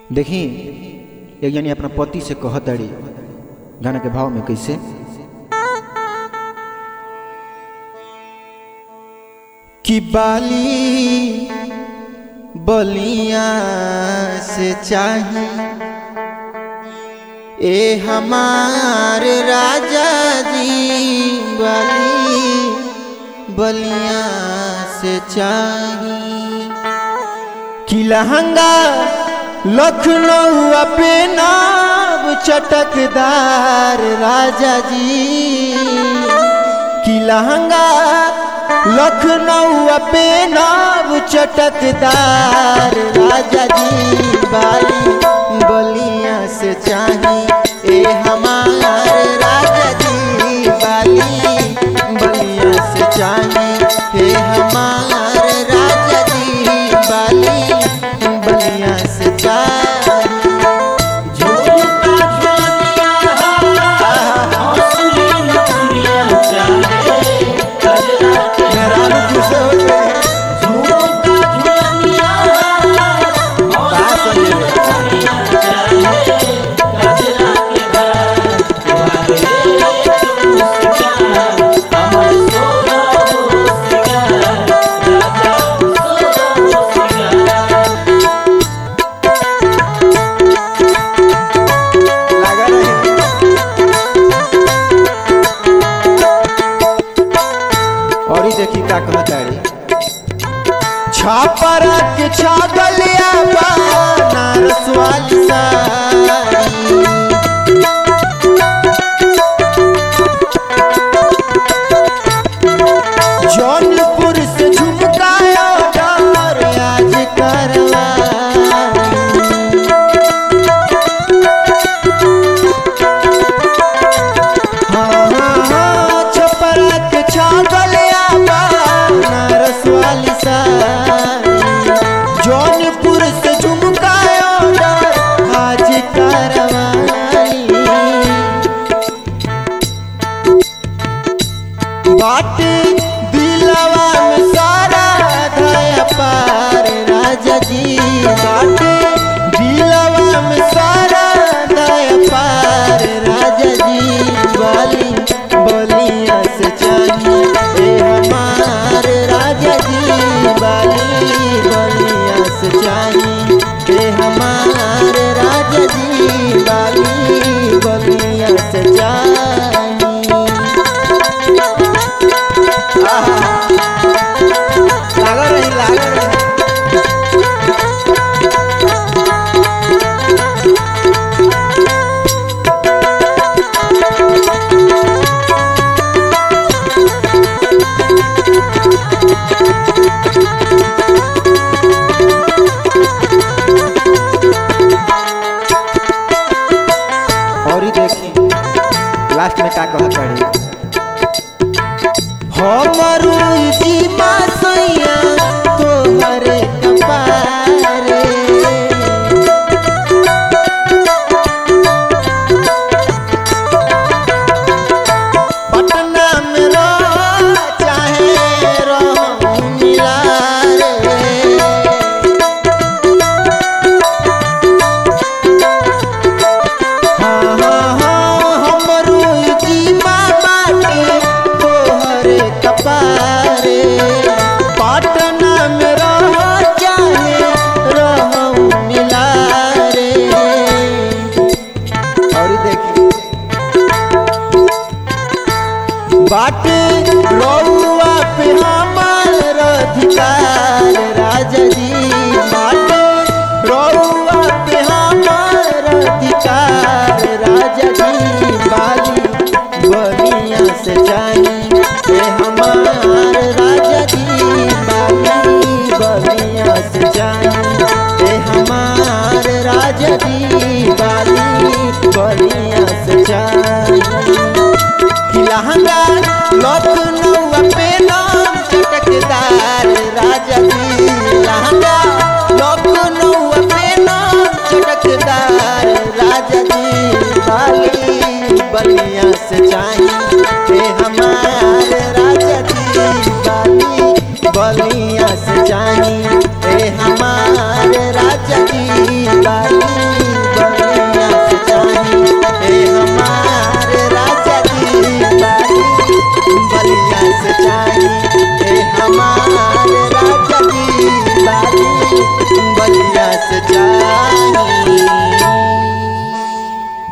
देखी एक जनी अपना पति से कहत अड़ी गाना के भाव में कैसे कि बाली बलिया से चाही ए हमारे राजा जी बाली बलिया से चाही कि लहंगा लखनऊ पे नाब चटकदार राजा जी कि लहंगा लखनऊ पे नाब चटकदार राजा जी बाली बलिया से चाही ए हमार राजा जी बाली बलिया से चाही ए हमार राजा जी बाली बलिया से चाही मेहरारू खुश हो गए कहाँ संजय? लगा रहे और ही देखी का कहताड़ी छापरा के छागलिया बनारस वाली साड़ी जौनपुर से झुमकाया डार आज करवा छपरा के छागलिया बनारस वाली साड़ी जौनपुर से झुमकायो आज करवाली बाटे दिलवा में सारा धया पार राजा जी बाटे दिलवा में सारा धया पार राजा जी बाली बलिया से चाहिए ए हमार राजा जी बाली बलिया से चाहिए ए हमार राजा जी बाली बलिया से चाहिए लागल रही लागल रही और ही देखी लास्ट में का कहत पड़ी हमरू जीवा सैया तोहर कपारे पटना में रह चाहे रह मिला रे हाँ, हाँ, हाँ, हमरू जीवा बाटे तोहरे कपारे पाटना में रह चाहे रहूं मिला रे और देखी बाटे रउआ पे हमार अधिकार राजा जी बाटे रउआ पे हमार अधिकार राजा जी बाली बलिया से जानी ए हमार राजा जी बाली बलिया से जानी ए हमार राजा जी बाली बलिया से जानी कि लहंगा लखनऊ पे नाम चटकदार राजा जी लहंगा लखनऊ पे नाम चटकदार राजा जी बाली बलिया से चाहिए हमारे राजा जी बाली बलिया